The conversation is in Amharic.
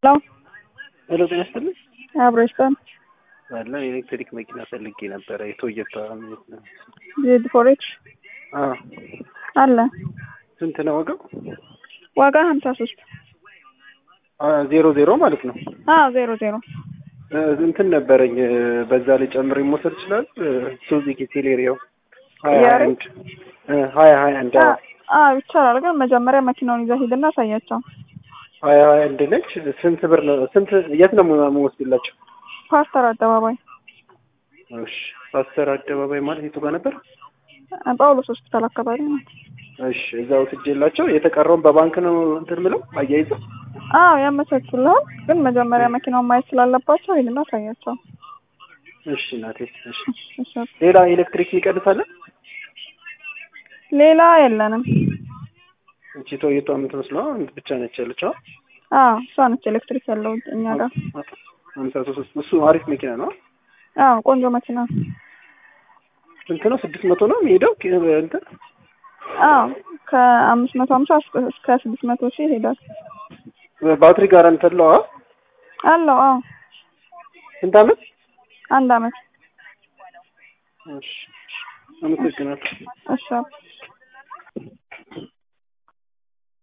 ሄሎ ሄሎ ጤና ይስጥልኝ። አብሮ ይስጠን። አለ የኤሌክትሪክ መኪና ፈልጌ ነበረ የቶዮታ ዜድ ፎሬክስ አ አለ ስንት ነው ዋጋው? ዋጋ ሀምሳ ሶስት አ ዜሮ ዜሮ ማለት ነው። አዎ ዜሮ ዜሮ እ እንትን ነበረኝ እ በዛ ላይ ጨምሬ መውሰድ ይችላል? ሱዙኪ ሴሌሪዮ ሀያ ሀያ ያሬ? አንድ እ ሀያ ሀያ አንድ አዎ አዎ ይቻላል፣ ግን መጀመሪያ መኪናውን ይዘህ ሂድና አሳያቸው። ሀያ ሀያ አንድ ነች። ስንት ብር ነው? ስንት የት ነው የምወስድላቸው? ፓስተር አደባባይ እሺ ፓስተር አደባባይ ማለት የቱ ጋር ነበር? ጳውሎስ ሆስፒታል አካባቢ ነው። እሺ እዛው ስጄላቸው የተቀረውን በባንክ ነው እንትን ምለው አያይዘው አዎ ያመቻቹልሃል፣ ግን መጀመሪያ መኪናውን ማየት ስላለባቸው ሂድና አሳያቸው። እሺ እናቴ እሺ እሺ። ሌላ ኤሌክትሪክ ይቀንሳል? ሌላ የለንም። እቺ ቶዮታ የምትመስለው ብቻ ነች ያለችው አዎ እሷ ነች ኤሌክትሪክ ያለው እኛ ጋር። ሀምሳ ሶስት እሱ አሪፍ መኪና ነው። አዎ ቆንጆ መኪና። ስንት ነው? ስድስት መቶ ነው የሚሄደው ኪ- እንትን አዎ ከአምስት መቶ ሀምሳ እስከ- እስከ ስድስት መቶ ሺህ ይሄዳል። ባትሪ ጋራንቲ አለው? አዎ አለው አዎ ስንት አመት? አንድ አመት። እሺ አመሰግናለሁ። እሺ